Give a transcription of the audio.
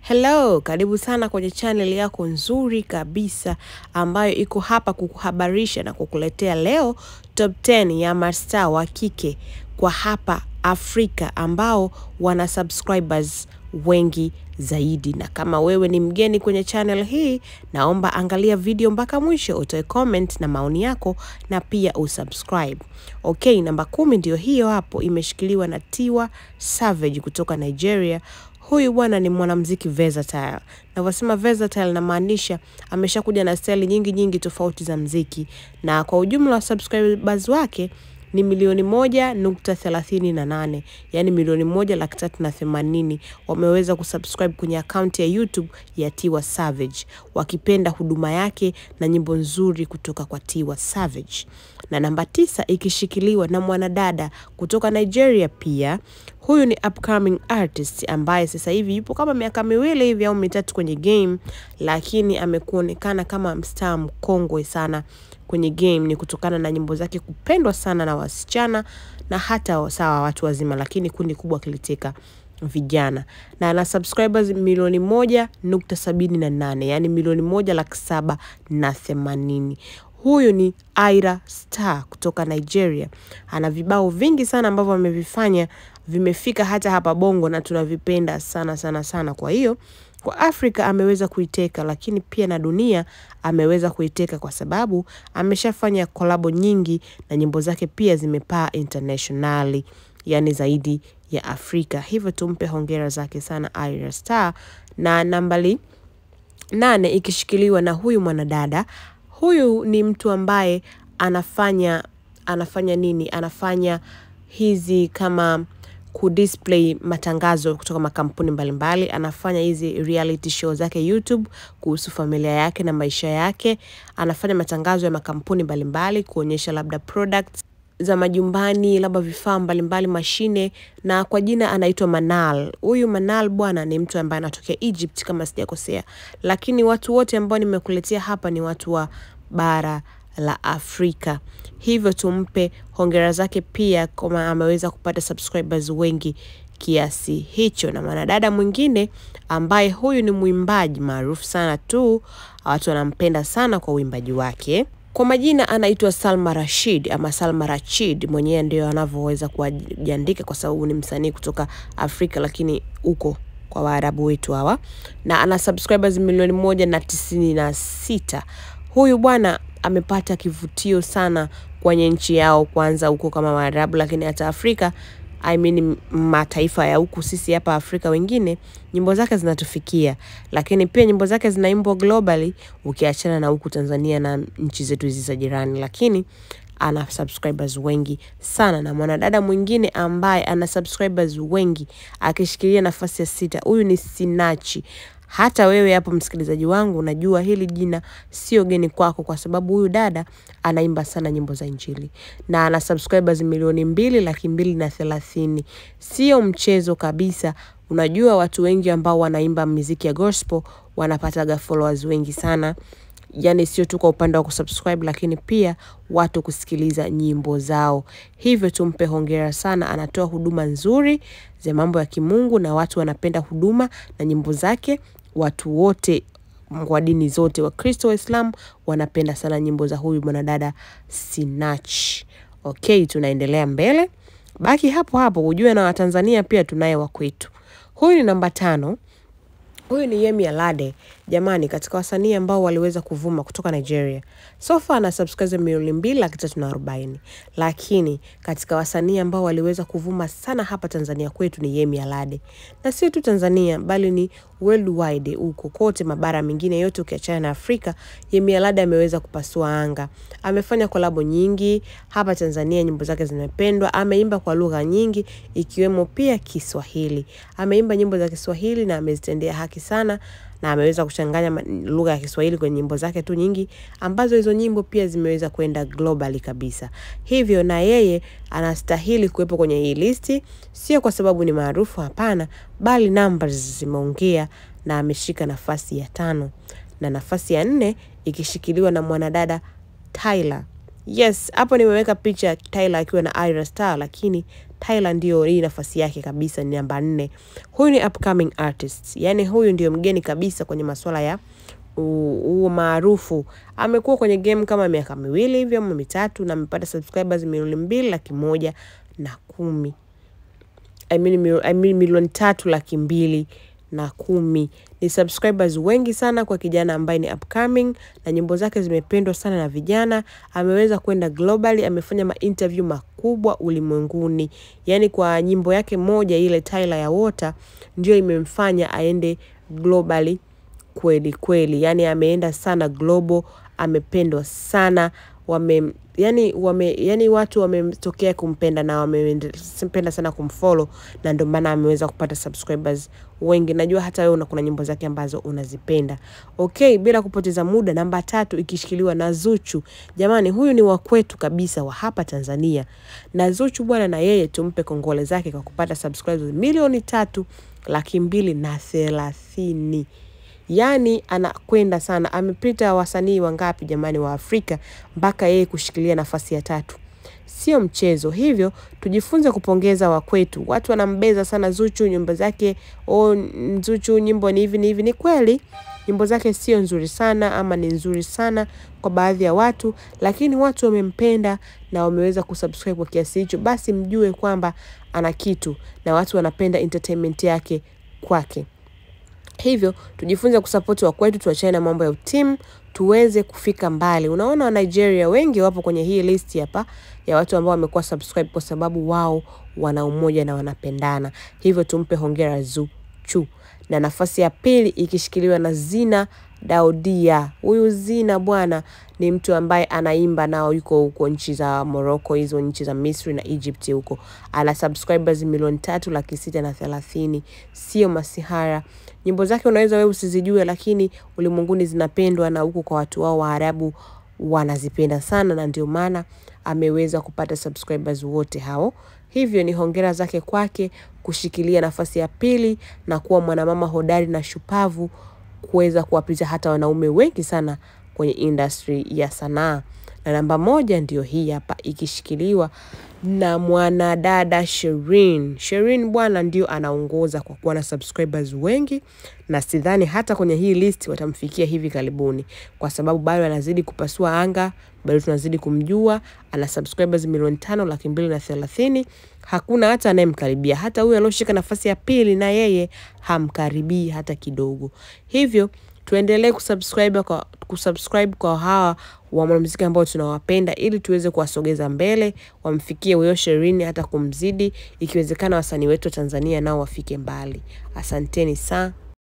Hello, karibu sana kwenye channel yako nzuri kabisa ambayo iko hapa kukuhabarisha na kukuletea leo top 10 ya mastaa wa kike kwa hapa Afrika ambao wana subscribers wengi zaidi. Na kama wewe ni mgeni kwenye channel hii, naomba angalia video mpaka mwisho, utoe comment na maoni yako na pia usubscribe. Okay, namba kumi ndio hiyo hapo, imeshikiliwa na Tiwa Savage kutoka Nigeria. Huyu bwana ni mwanamuziki versatile. Navyosema versatile namaanisha ameshakuja na style nyingi nyingi tofauti za mziki, na kwa ujumla wa subscribers wake ni milioni moja nukta thelathini na nane yaani milioni moja laki tatu na themanini wameweza kusubscribe kwenye akaunti ya YouTube ya Tiwa Savage wakipenda huduma yake na nyimbo nzuri kutoka kwa Tiwa Savage. Na namba tisa ikishikiliwa na mwanadada kutoka Nigeria pia. Huyu ni upcoming artist ambaye sasa hivi yupo kama miaka miwili hivi au mitatu kwenye game, lakini amekuonekana kama mstaa mkongwe sana kwenye game ni kutokana na nyimbo zake kupendwa sana na wasichana na hata sawa watu wazima, lakini kundi kubwa kiliteka vijana na ana subscribers milioni moja nukta sabini na nane yaani milioni moja laki saba na themanini. Huyu ni Ayra Starr kutoka Nigeria. Ana vibao vingi sana ambavyo amevifanya vimefika hata hapa Bongo na tunavipenda sana sana sana. Kwa hiyo kwa Afrika ameweza kuiteka, lakini pia na dunia ameweza kuiteka kwa sababu ameshafanya kolabo nyingi na nyimbo zake pia zimepaa internationally, yani zaidi ya Afrika. Hivyo tumpe hongera zake sana Ayra Starr. Na nambari nane ikishikiliwa na huyu mwanadada. Huyu ni mtu ambaye anafanya anafanya nini? Anafanya hizi kama kudisplay matangazo kutoka makampuni mbalimbali mbali. Anafanya hizi reality show zake YouTube kuhusu familia yake na maisha yake. Anafanya matangazo ya makampuni mbalimbali kuonyesha labda products za majumbani, labda vifaa mbalimbali, mashine, na kwa jina anaitwa Manal. Huyu Manal bwana ni mtu ambaye anatokea Egypt kama sijakosea, lakini watu wote ambao nimekuletea hapa ni watu wa bara la Afrika. Hivyo tumpe hongera zake pia kama ameweza kupata subscribers wengi kiasi hicho. Na mwanadada mwingine ambaye huyu ni mwimbaji maarufu sana tu, watu wanampenda sana kwa uimbaji wake. Kwa majina anaitwa Salma Rashid ama Salma Rachid, mwenyewe ndio anavyoweza kujiandika kwa sababu ni msanii kutoka Afrika, lakini huko kwa Waarabu wetu hawa, na ana subscribers milioni moja na tisini na sita. Huyu bwana amepata kivutio sana kwenye nchi yao, kwanza huko kama Waarabu, lakini hata Afrika I mean, mataifa ya huku sisi hapa Afrika wengine nyimbo zake zinatufikia, lakini pia nyimbo zake zinaimbwa globally, ukiachana na huku Tanzania na nchi zetu hizi za jirani, lakini ana subscribers wengi sana. Na mwanadada mwingine ambaye ana subscribers wengi akishikilia nafasi ya sita, huyu ni Sinachi. Hata wewe hapo msikilizaji wangu, unajua hili jina sio geni kwako, kwa sababu huyu dada anaimba sana nyimbo za Injili na ana subscribers milioni mbili laki mbili na thelathini. Sio mchezo kabisa. Unajua watu wengi ambao wanaimba muziki ya gospel wanapataga followers wengi sana, yani sio tu kwa upande wa kusubscribe, lakini pia watu kusikiliza nyimbo zao. Hivyo tumpe hongera sana, anatoa huduma nzuri za mambo ya kimungu na watu wanapenda huduma na nyimbo zake. Watu wote wa dini zote, Wakristo, Waislamu wanapenda sana nyimbo za huyu mwanadada Sinach. Okay, tunaendelea mbele, baki hapo hapo ujue na Watanzania pia tunaye wa kwetu. Huyu ni namba tano. Huyu ni Yemi Alade. Jamani, katika wasanii ambao waliweza kuvuma kutoka Nigeria, so far ana subscribers milioni mbili laki tatu na arobaini, lakini katika wasanii ambao waliweza kuvuma sana hapa Tanzania kwetu ni Yemi Alade, na sio tu Tanzania bali ni worldwide, huko kote mabara mengine yote ukiachana na Afrika. Yemi Alade ameweza kupasua anga, amefanya kolabo nyingi hapa Tanzania, nyimbo zake zimependwa. Ameimba kwa lugha nyingi ikiwemo pia Kiswahili. Ameimba nyimbo za Kiswahili na amezitendea haki sana na ameweza kuchanganya lugha ya Kiswahili kwenye nyimbo zake tu nyingi, ambazo hizo nyimbo pia zimeweza kwenda globally kabisa. Hivyo na yeye anastahili kuwepo kwenye hii listi, sio kwa sababu ni maarufu, hapana, bali numbers zimeongea na ameshika nafasi ya tano, na nafasi ya nne ikishikiliwa na mwanadada Tyla. Yes, hapo nimeweka picha Tyla akiwa na Ayra Starr, lakini Tyla ndio hii nafasi yake kabisa, ni namba nne. Huyu ni upcoming artist, yani huyu ndio mgeni kabisa kwenye masuala ya huo maarufu. Amekuwa kwenye game kama miaka miwili hivyo ama mitatu, na amepata subscribers milioni mbili laki moja na kumi I mean, mil- I mean, milioni tatu laki mbili na kumi ni subscribers wengi sana kwa kijana ambaye ni upcoming na nyimbo zake zimependwa sana na vijana ameweza kwenda globally amefanya mainterview makubwa ulimwenguni yaani kwa nyimbo yake moja ile Tyla ya Water ndio imemfanya aende globally kweli kweli yani ameenda sana global amependwa sana wame yani wame yani watu wametokea kumpenda na wamependa sana kumfollow na ndio maana ameweza kupata subscribers wengi najua hata wewe una kuna nyimbo zake ambazo unazipenda okay bila kupoteza muda namba tatu ikishikiliwa na Zuchu jamani huyu ni wa kwetu kabisa wa hapa Tanzania na Zuchu bwana na yeye tumpe kongole zake kwa kupata subscribers milioni tatu laki mbili na thelathini yaani anakwenda sana amepita wasanii wangapi jamani wa Afrika mpaka yeye kushikilia nafasi ya tatu sio mchezo hivyo tujifunze kupongeza wakwetu watu wanambeza sana Zuchu nyimbo zake oh, Zuchu nyimbo ni hivi ni hivi ni kweli nyimbo zake sio nzuri sana ama ni nzuri sana kwa baadhi ya watu lakini watu wamempenda na wameweza kusubscribe kwa kiasi hicho basi mjue kwamba ana kitu na watu wanapenda entertainment yake kwake hivyo tujifunze kusapoti wa kwetu tuachane na mambo ya utimu tuweze kufika mbali unaona wa Nigeria wengi wapo kwenye hii list hapa ya watu ambao wamekuwa subscribe kwa sababu wao wana umoja na wanapendana hivyo tumpe hongera Zuchu na nafasi ya pili ikishikiliwa na Zina Daudia. Huyu Zina bwana ni mtu ambaye anaimba nao, yuko huko nchi za Morocco, hizo nchi za Misri na Egypt huko. Ana subscribers milioni tatu laki sita na thelathini, sio masihara. Nyimbo zake unaweza wewe usizijue, lakini ulimwenguni zinapendwa na huko kwa watu wao Waarabu wanazipenda sana, na ndio maana ameweza kupata subscribers wote hao. Hivyo ni hongera zake kwake kushikilia nafasi ya pili na kuwa mwanamama hodari na shupavu kuweza kuwapita hata wanaume wengi sana kwenye industry ya sanaa. Na namba moja ndio hii hapa ikishikiliwa na mwanadada Sherin. Sherin bwana ndio anaongoza kwa kuwa na subscribers wengi na sidhani hata kwenye hii list watamfikia hivi karibuni kwa sababu bado anazidi kupasua anga, bado tunazidi kumjua, ana subscribers milioni tano laki mbili na thelathini. Hakuna hata anayemkaribia, hata huyu alioshika nafasi ya pili na yeye hamkaribii hata kidogo. Hivyo tuendelee kusubscribe kwa, kusubscribe kwa hawa wa mwanamuziki ambao tunawapenda ili tuweze kuwasogeza mbele, wamfikie huyo Sherini hata kumzidi, ikiwezekana wasanii wetu wa Tanzania nao wafike mbali. Asanteni sana.